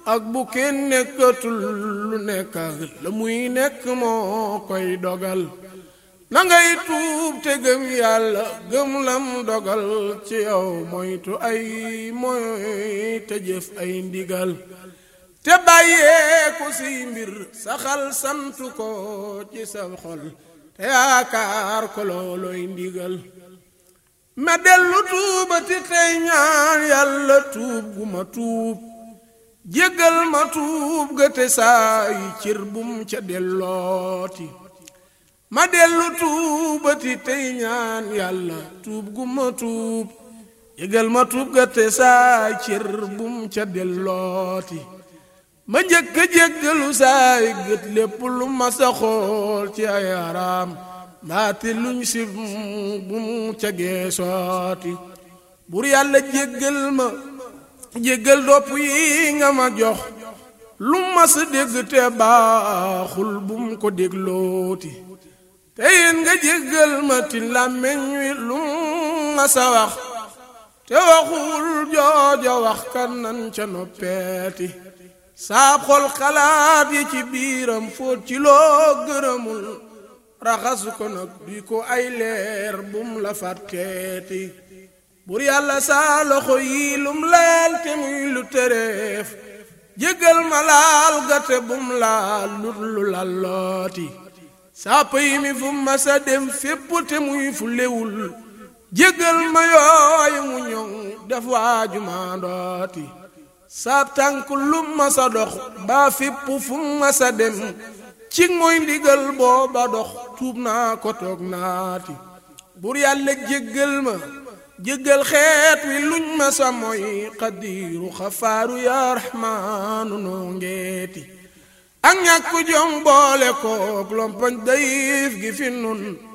ak bu kenn nekkatul lu nekk la muy nekk moo koy dogal na ngay tuub te gëm yàlla gëm lam dogal ci yow moytu ay moy te jëf ay ndigal te bàyyeeku si mbir saxal santu ko ci sa xol te yaakaar ko looloy ndigal ma dellu tuubati tey ñaan yàlla tuub gu ma tuub jéggal ma tuub ga te saa yi cër bum ca dellooti ma dellu tuubati tey ñaan yàlla tuub gu ma tuub jéggal ma tuub ga te saa yi cër bum ca dellooti ma njëkk a jéggalu saa yi gët lépp lu ma sa xool ci ay araam mbaati luñ si bu mu ca geesooti bur yàlla jéggal ma jéggal dopp yi nga ma jox lu ma sa dégg te baaxul bu mu ko déglooti te yéen nga jéggal ma ti làmmeñ wi lu ma sa wax te waxul jooja wax kan nan ca noppeeti saab xol xalaat yi ci biiram fóot ci loo gërëmul raxasu ko nag duy ko ay leer bum la fàtteeti bur yàlla saa loxo yi lum laal te muy lu tereef jéggal ma laal gate bum laal lut lu lallooti saa pëy mi fu ma sa dem fépp te muy fu lewul jéggal ma yooyu mu ñoŋ def waaju maa ndooti saab tànk lum ma sa dox baa fépp fu ma sa dem ci mooy ndigal booba dox tuub naa ko toog naati bur yàlla jéggal ma jéggal xeet wi luñ ma sa mooy xadiiru xafaaru yaa raxmaanu noo ngeeti ak ñàkk jom boole koog lompañ dayif gi fi nun